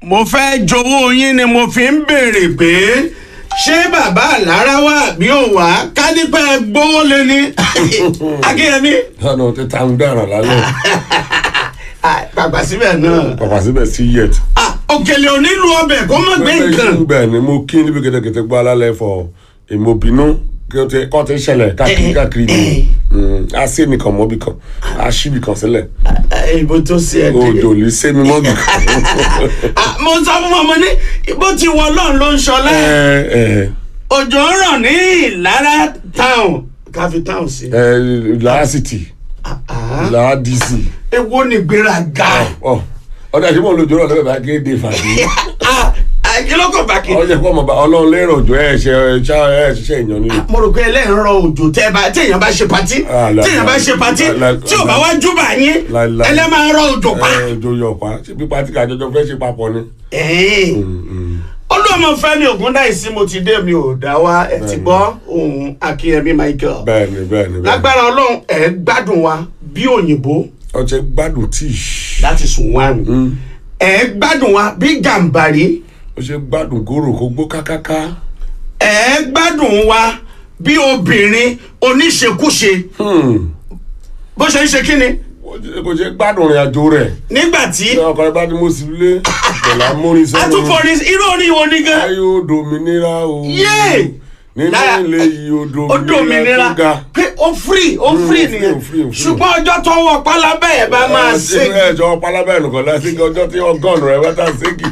mo fẹ́ jowó yín ni mo fi ń béèrè pé ṣé bàbá àlára wà bí ò wá ká nípa gbówó lé ní akínyẹmí. ọ̀nà tí tá ń dáràn lálẹ́ pàpà síbẹ̀ náà pàpà síbẹ̀ sí yẹt. Ah, òkèlè onílù ọbẹ̀ kó má gbé nǹkan. bẹ́ẹ̀ ni mo kí níbi kẹtẹkẹtẹ gbọ́ alálẹ̀ fọ ìmọ̀bínú kọ́ ti ṣẹlẹ̀ káàkiri káàkiri ni a sí nìkan mọ́bì kan a ṣí ibì kan sílẹ̀ ìbò tó ṣe ẹ̀ dé. òjò lè sé mi mọ́bì kan. Ah, mo sọ fún ọmọ ní bó ti wọ ọlọ́run ló ń ṣọlá ẹ ẹ òjò ń rọ̀ ní ìlara town káfí town sí. ẹ làásìtì làádìsì ewo ni gbéraga. ọdọ àti mọ̀ lójú ọ̀rọ̀ lọ́wọ́ bá kéde fàdí. Ah, ah, kí ló kàn bá kí. ọjọ́ ìpọ́ ọmọ bá ọlọ́run lérò òjò ẹ̀ ṣe ẹ̀ ṣiṣẹ́ èèyàn ni. mo rò pé ẹlẹ́yìn rọ òjò tẹ́ ẹ bá tí èèyàn bá ṣe patí Ah, la- tí èèyàn bá ṣe patí la- la- tí ò bá wá júbà yín la- la- ẹlẹ́ máa rọ òjò pa. ẹ òjò yọ̀ pa ṣé pípa tí kàjọjọ fẹ́ ṣe papọ̀ ni. olúọmọ fẹmi ògúndáìsí mo ti dé mi ò dá wa ẹ ti gbọ́ ohun akínyẹmí michael bẹ́ẹ̀ni bẹ́ẹ̀ni bẹ́ẹ̀ni. lágbára ọlọ́run ẹ gbádùn wa bí òyìnbó ọjọ́ gbádùn tíì. that is one ẹ gbádùn wa bí gàǹbàrí ó ṣe gbádùn gòrò kó gbó kákáká. ẹ gbádùn wa bí obìnrin oníṣekúṣe bó ṣe ń ṣe kí ni kò ṣe gbádùn ìrìn àjò rẹ̀. nígbà tí ní ọkọ̀ rẹ̀ bá ní mo sì lé pẹ̀lú amórin sọ́run. atúfọ̀rí irú orin wo ni gan. ayé ó dominira o. Yé! nínú Lára- ilé yìí ó ó dominira dòmìnira tó ga. pé ó free ó free ó free, nìyẹn ó free, ó free. ṣùgbọ́n ọjọ́ tó wọ pálábẹ́ ẹ̀ bá máa ṣe ẹ jọ pálábẹ́ nìkan láti ọjọ́ tí ọgọ́rùn rẹ̀ wẹ́tà ségi.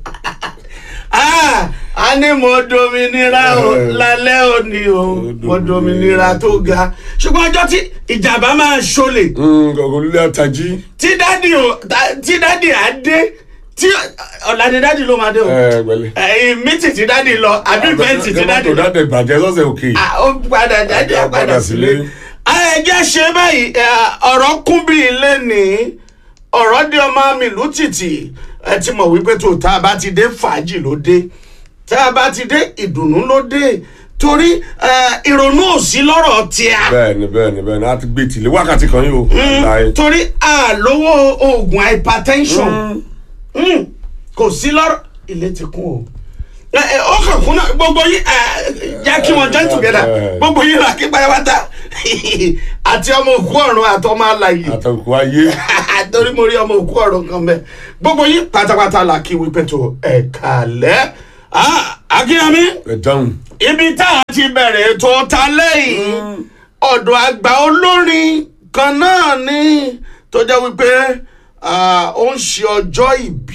Ah, a ní mo dominira o Eh. lálẹ́ òní o mo dominira. dominira tó ga ṣùgbọ́n ọjọ́ tí ìjàmbá máa ṣọlẹ̀ gọ̀gọ̀ lílé àtàjí. tí dádì o ta- tí dádì á dé tí ọ̀la ni dádì ló máa dé o ẹ gbẹ̀lẹ̀. ẹ̀yìn mítì tí dádì lọ àbí fẹ́ǹtì tí dádì tó lọ dáadé bàjẹ́ sọ́sẹ̀ òkè. Ah, ó padà dádì á Á padà padà sílé. sílé. ẹ jẹ́ ṣe báyìí ẹ, ọ̀rọ̀ kún bí ilé ní ọ̀rọ̀ dé ọmọ mi lù tìtì ẹ ti mọ̀ wípé tó tá a bá ti dé fàájì ló dé tá a bá ti dé ìdùnnú ló dé torí ẹ, ìrònú ò sí lọ́rọ̀ tíá bẹ́ẹ̀ni bẹ́ẹ̀ni bẹ́ẹ̀ni a ti gbé tìlé wákàtí kan yìí o. láì. torí àlówó oògùn hypertension Mm, kò sí lọ́rọ̀ ilé ti kún o ẹ, ẹ, ó kàn kún náà gbogbo yín ẹ, já kí wọn join together gbogbo yín là kí pátápátá àti ọmọ òkú ọ̀run àti ọmọ alàyè àtàkùn ayé. torí mo rí ọmọ òkú ọ̀run kan bẹ́ẹ̀ gbogbo yín pátápátá là kí wípé tó ẹ̀ka lẹ́ akínyàmí ẹ dáhùn. ibi tá a ti bẹ̀rẹ̀ ètò ta lẹ́yìn ọ̀dọ̀ àgbà olórin kan náà ni tó jẹ́ wípé ah, ó ń ṣe ọjọ́ ìbí